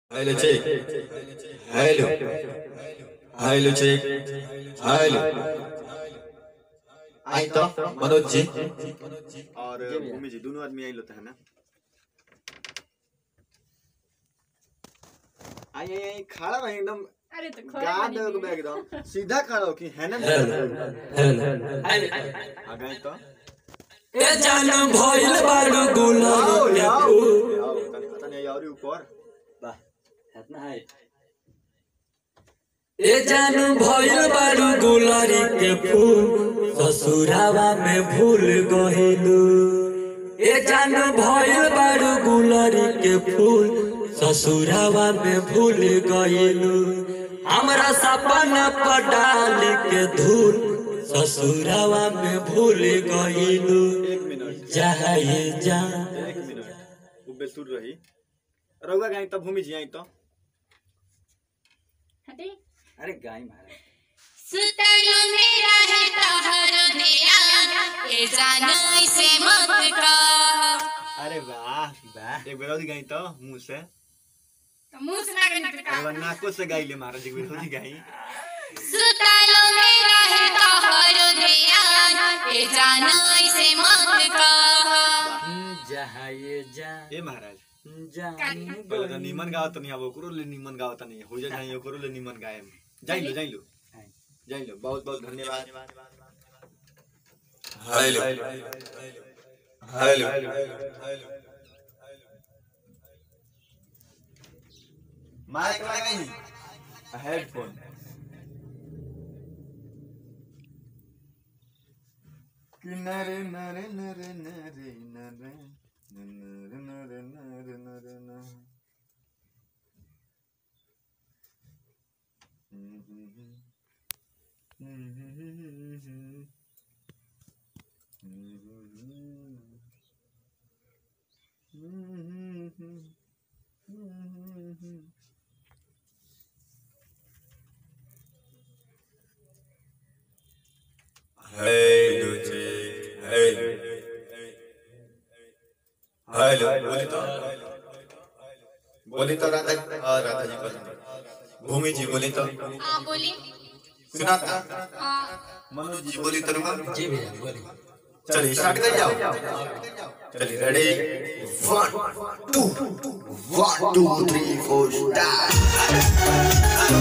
Hello, check. Hello. Hello, check. Hello. आई तो मनोज जी और भूमि जी दोनों आदमी आई लोग है ना आई आई आई खड़ा रहे एकदम अरे तो खोए गाड़ बनी दे भी। के एकदम सीधा खड़ा हो कि है ना आ गई तो ए जान भइल बारू आओ गुलाब आओ आओ तनी पता नहीं और ऊपर ए जान भइल बारू गुलारी के फूल ससुरावा में भूल गहिलू ए जान भइल बारू गुलारी के फूल ससुरावा में भूल गइलू हमरा सपना पर डाल के धूल ससुरावा में भूल गइलू एक मिनट जाए जा एक मिनट वो बेसुर रही रहुआ गई तो भूमि जी आई तो हटे अरे गाय मारा सुतलु मेरा है तहर ध्यान ए जानो ऐसे मत कर अरे वाह वाह एक बेर और गई तो मुंह से तो मुंह से ना गई तो अरे नाको से गाई ले महाराज एक बेर और गई सुतलु मेरा है तहर ध्यान ए जानो ऐसे मत कर जाए जा ए महाराज जा पहले तो नीमन गावत नहीं अब ओकरो ले नीमन गावत नहीं हो जा जाई ओकरो ले नीमन गाए जाई लो जाई लो जाई लो बहुत बहुत धन्यवाद हेलो हेलो माइक लगाई हेडफोन किनारे नरे नरे नरे नरे नरे नरे नरे नरे नरे हेलो check. हेलो हेलो बोली तो बोली तो राधा हाँ, राधा जी बोली भूमि जी बोली तो हां बोली सुना था हां मनोज जी बोली तो रुमा जी भैया बोलिए चलिए स्टार्ट कर जाओ चलिए ready one two one two three four start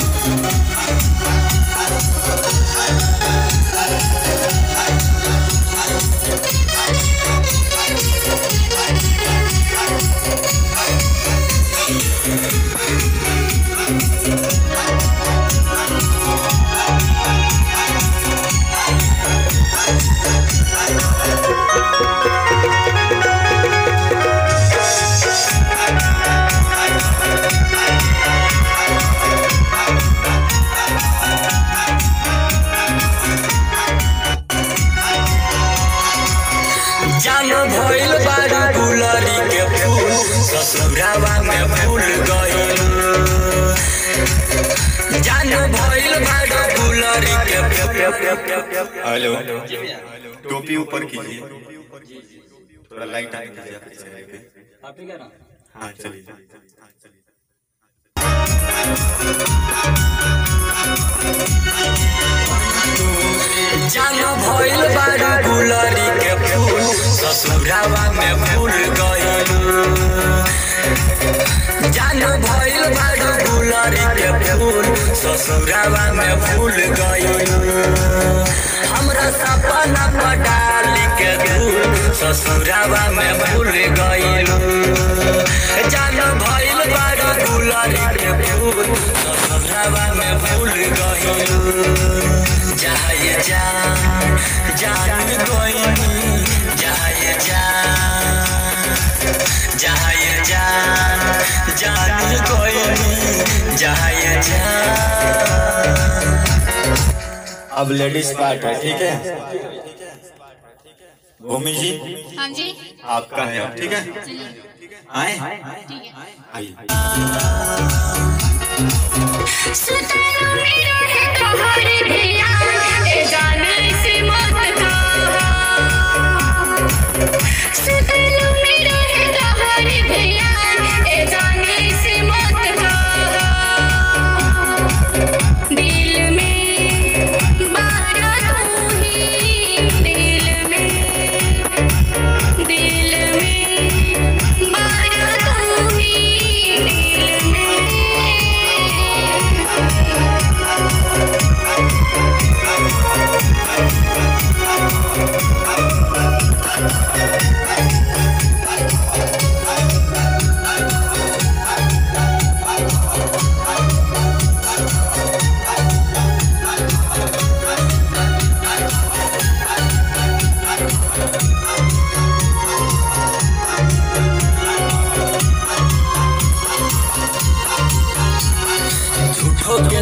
जान भइल बारू गुलरी के फूल ससुरावा में फूल गइल जान भइल बारू गुलरी के फूल हेलो टोपी ऊपर कीजिए थोड़ा लाइट आने दीजिए आपके चेहरे पे आप ही ना हाँ चलिए जान भइल बारू गुलरी के फूल ससुरावा में फूल गइल जान भइल बारू गुलरी के फूल ससुरावा में फूल गइल हमरा सपना पर डाल के धूल ससुरावा में फूल गइल जान भइल बारू गुलरी के फूल ससुरावा में फूल गइल जाए जा जान गइनी जाए जा जाए जा जान गइनी जाए जा अब लेडीज पार्ट है ठीक है भूमि जी हां जी आपका है अब ठीक है आए ठीक है आइए सुतलु मेरा है तहर ध्यान ए जानो ऐसे मत कर सुतलु मेरा है तहर ध्यान ए जानो ऐसे मत कर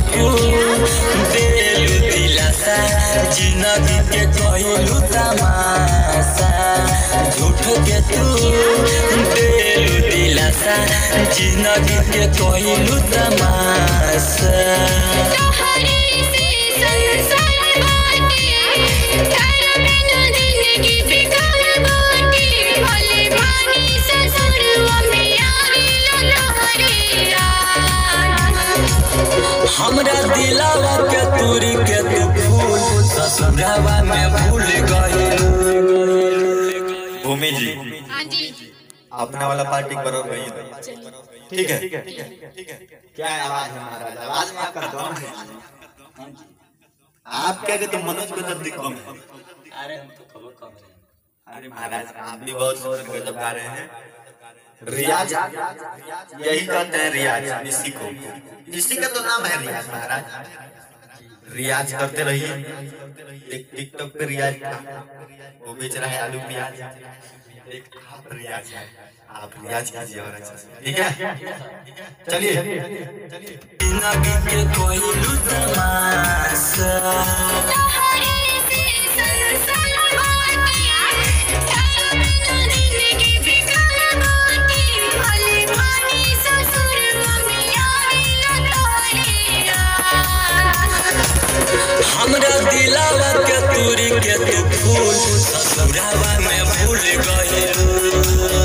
फूल देलू दिलासा जिंदगी के कहलू तमाशा झूठ के तू देलू दिलासा जिंदगी के कहलू तमाशा तोहरे से संसार बाटे तारा बिना जिंदगी बेकार बाटे भले भानी ससुरवा में आवेला तोहरे याद हमरा दिलावा के तूरी के तू फूल ससुरावा में भूल गइलू भूमि जी हाँ जी अपना वाला पार्टी करो भाई ठीक है क्या आवाज है महाराज आवाज में आपका दम है आप क्या कहते मनोज को जब दिखो में अरे हम तो खबर कम रहे अरे महाराज आप भी बहुत सुंदर गजब गा रहे हैं रियाज यही कहते हैं रियाज इसी को इसी का तो नाम है रियाज महाराज रियाज करते रहिए एक टिकटॉक पे रियाज था वो बेच रहा है आलू प्याज एक आप रियाज है आप रियाज कीजिए और अच्छा से ठीक है चलिए जिंदगी के कहलू तमाशा तोहरे से संसार बाटे तारा बिना जिंदगी बेकार बाटे भले भानी ससुरवा में आवेला तोहरे याद हमरा दिलावा के तूरी के तू फूल ससुरावा में भूल गइलू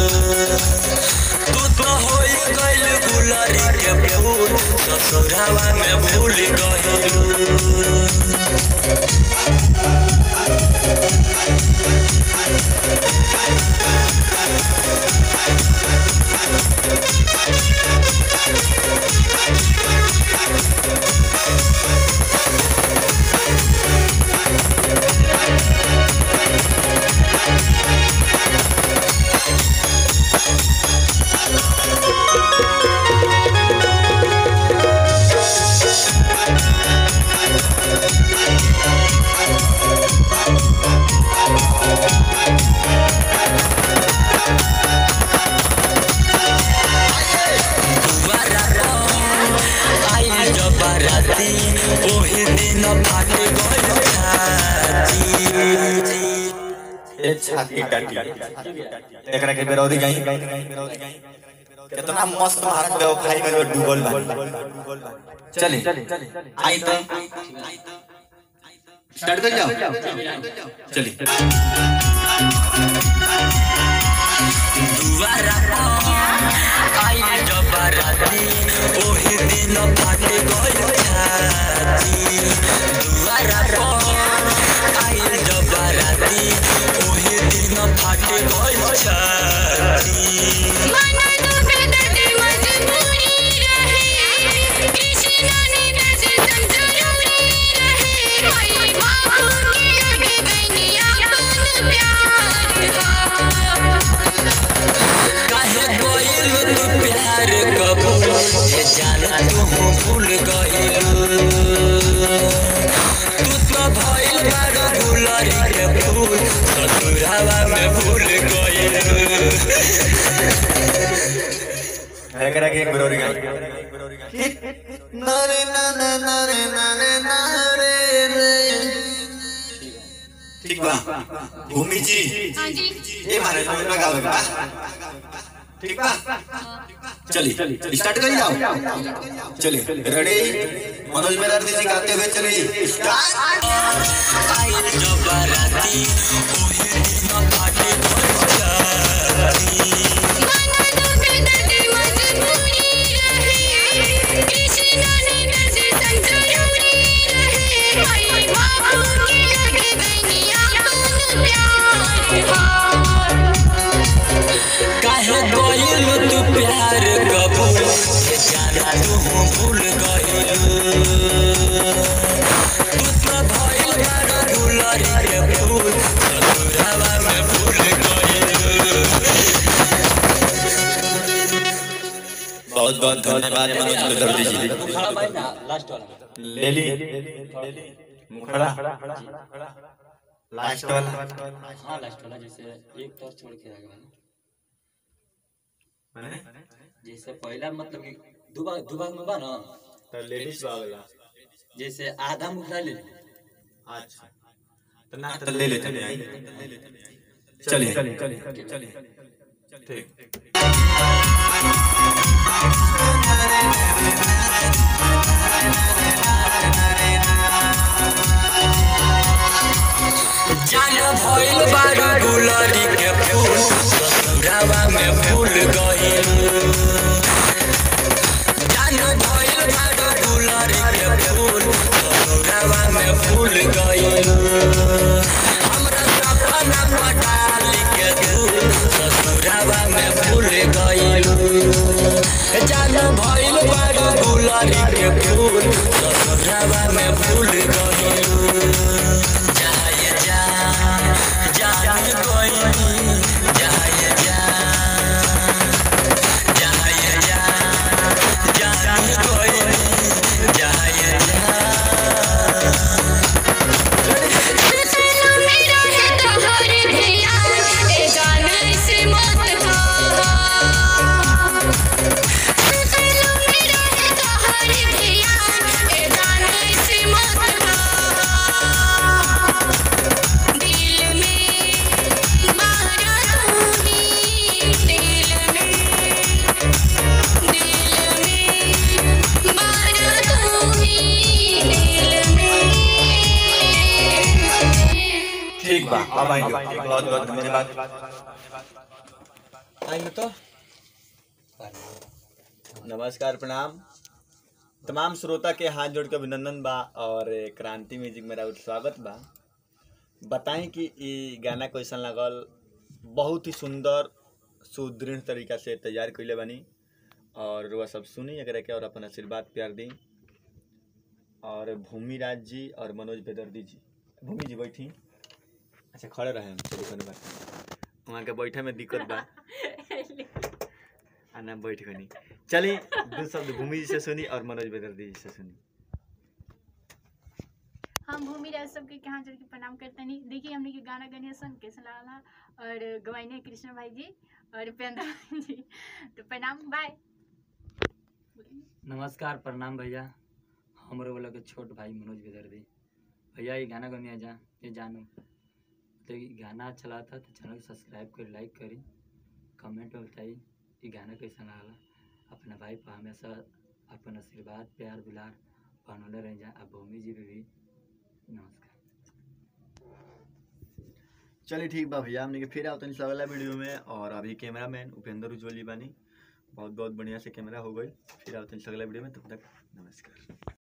तू तो होई गइल गुलारी के फूल ससुरावा में भूल गइलू आई जब बाराती ओही दिन फाट गइल छाती ये छाती टाटी एकरा के बेरौदी गाई कितना मस्त भारत व्यवसायी में डूबल बा चले आई तो स्टार्ट कर जाओ चलिए दुआरा आई जब बाराती ओही दिन फाट गइल छाती दुआरा आई जब बाराती ओही दिन फाट गइल छाती माना तो बेदर्द मजबूरी रहे कृष्ण ने दस संजरूरी रहे भाई बाबू की आगे बनिया कौन प्यार काहे गइल तू प्यार कबूल हे जान तू भूल गइल तू तो भइल बारो गुलरी के फूल ससुरावा में भूल गइल एकरा के एक बेरौदी गाई नरे नरे नरे नरे नरे रे ठीक बा भूमि जी हाँ जी ये मारे तो लगाओ बा ठीक बा चलिए स्टार्ट कर जाओ चलिए रेडी मनोज बेरार्दी जी गाते हुए चलिए स्टार्ट आई जब बाराती ओही दिन फाटे गइल छाती माना तो बेदर्द मजबूरी रहे कृष्ण ने दस संजरूरी रहे भाई बाबू की आगे बनिया कौन प्यार काहे गइल तू प्यार कबूल हे जाना तू भूल गइल तू तो भइल बारो गुलरी के फूल ससुरावा में भूल गइल बहुत बहुत धन्यवाद मनोज बेरार्दी जी लास्ट वाला ले ली मुखड़ा लास्ट वाला हाँ लास्ट वाला जैसे एक तौर छोड़ के आगे वाला जैसे पहला मतलब कि दो भाग दो भाग में बा ना तो लेडीज वाला जैसे आधा मुखड़ा ले ली। अच्छा तो ना तो ले लेते हैं चलिए चलिए चलिए ठीक जान भइल बारू गुलरी के फूल ससुरावा में फूल गइल जान भइल बारू गुलरी के फूल ससुरावा में फूल गइल हमरा सपना पटाल के फूल ससुरावा में फूल गइल जान भइल बारू गुलरी के फूल ससुरावा में फूल गइल जाय जा जान कोई जाय जा जाय जा जान कोई जाय जा सुनो मेरा है तोहर भैया ए गाना से मत हो सुनो मेरा है तोहर भैया ए गाना से मत हो दिल में मारा तू ही दिल में दिल में मारा तू ही दिल में ठीक बा अब आएंगे बहुत बहुत धन्यवाद आएंगे तो नमस्कार प्रणाम तमाम श्रोता के हाथ जोड़ के अभिनंदन बा और क्रांति म्यूजिक मेरा स्वागत बा बताएं कि ये गाना कैसन लगल बहुत ही सुंदर सुदृढ़ तरीका से तैयार कैले बनी और वह सब सुनी अगर के और अपन आशीर्वाद प्यार दी और भूमि राज जी और मनोज बेदर्दी जी भूमि जी बैठी अच्छा खड़े रहे हम चलिए कोनो बात नहीं वहाँ के बैठे में दिक्कत बा आ ना बैठ गनी चलिए दो शब्द भूमि जी से सुनी और मनोज बेदर्दी जी से सुनी हम भूमि राज सबके के हाथ जोड़ के प्रणाम करते नहीं देखिए हमने के गाना गने सन कैसे लागला और गवाइने कृष्ण भाई जी और उपेंद्र भाई जी तो प्रणाम बाय नमस्कार प्रणाम भैया हमरो वाला के छोट भाई मनोज बेदर्दी भैया ये गाना गनिया जा ये जानो तो ये गाना अच्छा लगा था तो चैनल को सब्सक्राइब करी लाइक करी कमेंट में बताई ये गाना कैसा लगा अपना भाई पर हमेशा अपन आशीर्वाद प्यार दुलार बनौले रह जा अब भूमि जी पे भी नमस्कार चलिए ठीक बा भैया हमने के फिर आओ तनी अगला वीडियो में और अभी कैमरा मैन उपेंद्र उज्ज्वल जी बानी बहुत बहुत बढ़िया से कैमरा हो गई फिर आओ तनी अगला वीडियो में तब तक नमस्कार